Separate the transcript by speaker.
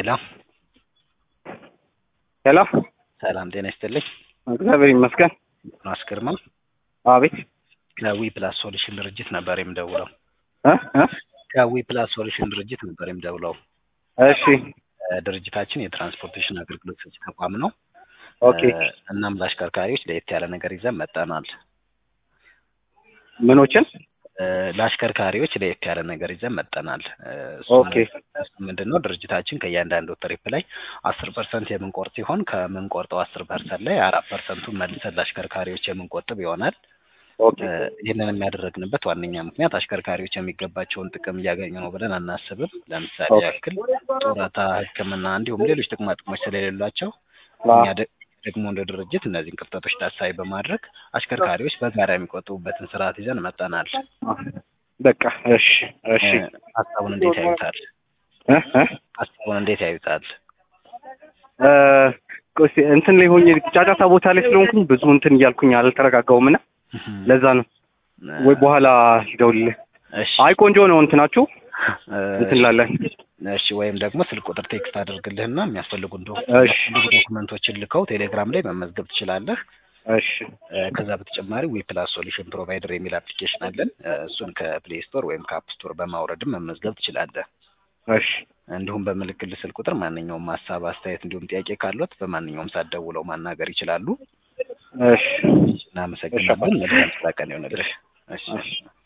Speaker 1: ሄሎ
Speaker 2: ሄሎ
Speaker 1: ሰላም ጤና ይስጥልኝ።
Speaker 2: እግዚአብሔር ይመስገን።
Speaker 1: ዮናስ ግርማ
Speaker 2: አቤት
Speaker 1: ከዊ ፕላስ ሶሉሽን ድርጅት ነበር የምደውለው።
Speaker 2: እ እ
Speaker 1: ከዊ ፕላስ ሶሉሽን ድርጅት ነበር የምደውለው።
Speaker 2: እሺ
Speaker 1: እ ድርጅታችን የትራንስፖርቴሽን አገልግሎት ሰጪ ተቋም ነው።
Speaker 2: ኦኬ
Speaker 1: እ እናም ለአሽከርካሪዎች ለየት ያለ ነገር ይዘን መጠናል።
Speaker 2: ምኖችን
Speaker 1: እ ለአሽከርካሪዎች ለየት ያለ ነገር ይዘን መጠናል። እ እሱ
Speaker 2: ኦኬ
Speaker 1: ምንድን ነው ድርጅታችን ከእያንዳንዱ ትሪፕ ላይ አስር ፐርሰንት የምንቆርጥ ሲሆን ከምንቆርጠው አስር ፐርሰንት ላይ አራት ፐርሰንቱን መልሰን ለአሽከርካሪዎች የምንቆጥብ ይሆናል።
Speaker 2: ኦኬ
Speaker 1: እ ይህንን የሚያደረግንበት ዋነኛ ምክንያት አሽከርካሪዎች የሚገባቸውን ጥቅም እያገኙ ነው ብለን አናስብም። ለምሳሌ
Speaker 2: ኦኬ።
Speaker 1: ያክል ጡረታ፣ ሕክምና እንዲሁም ሌሎች ጥቅማ ጥቅሞች ስለሌሏቸው
Speaker 2: አ
Speaker 1: እኛ ደ- ደግሞ እንደ ድርጅት እነዚህን ክፍተቶች ታሳቢ በማድረግ አሽከርካሪዎች በጋራ የሚቆጥቡበትን ስርዓት ይዘን መጠናል።
Speaker 2: በቃ እሺ እሺ
Speaker 1: እ ሀሳቡን እንዴት ያዩታል?
Speaker 2: እ እ
Speaker 1: ሀሳቡን እንዴት ያዩታል?
Speaker 2: እ ቆይ እስኪ እንትን ላይ ሆኜ ጫጫታ ቦታ ላይ ስለሆንኩኝ ብዙ እንትን እያልኩኝ አልተረጋጋሁም እና ለዛ ነው ወይ በኋላ ልደውልልህ።
Speaker 1: እሺ
Speaker 2: አይ ቆንጆ ነው እንትናችሁ
Speaker 1: እ
Speaker 2: እንትን ላለን
Speaker 1: እሺ ወይም ደግሞ ስልክ ቁጥር ቴክስት አድርግልህና የሚያስፈልጉ ዶ-
Speaker 2: እሺ
Speaker 1: የሚያስፈልጉ ዶክመንቶችን ልከው ቴሌግራም ላይ መመዝገብ ትችላለህ።
Speaker 2: እሺ
Speaker 1: እ ከዛ በተጨማሪ ዊ ፕላስ ሶሉሽን ፕሮቫይደር የሚል አፕሊኬሽን አለን። እ እሱን ከፕሌይ ስቶር ወይም ከአፕ ስቶር በማውረድም መመዝገብ ትችላለህ።
Speaker 2: እሺ
Speaker 1: እንዲሁም በምልክል ስልክ ቁጥር ማንኛውም ሀሳብ፣ አስተያየት እንዲሁም ጥያቄ ካሉት በማንኛውም ሰዓት ደውለው ማናገር ይችላሉ።
Speaker 2: እሺ
Speaker 1: እናመሰግናለን። መልካም ስራ ቀን ይሆንልህ። እሺ
Speaker 2: እሺ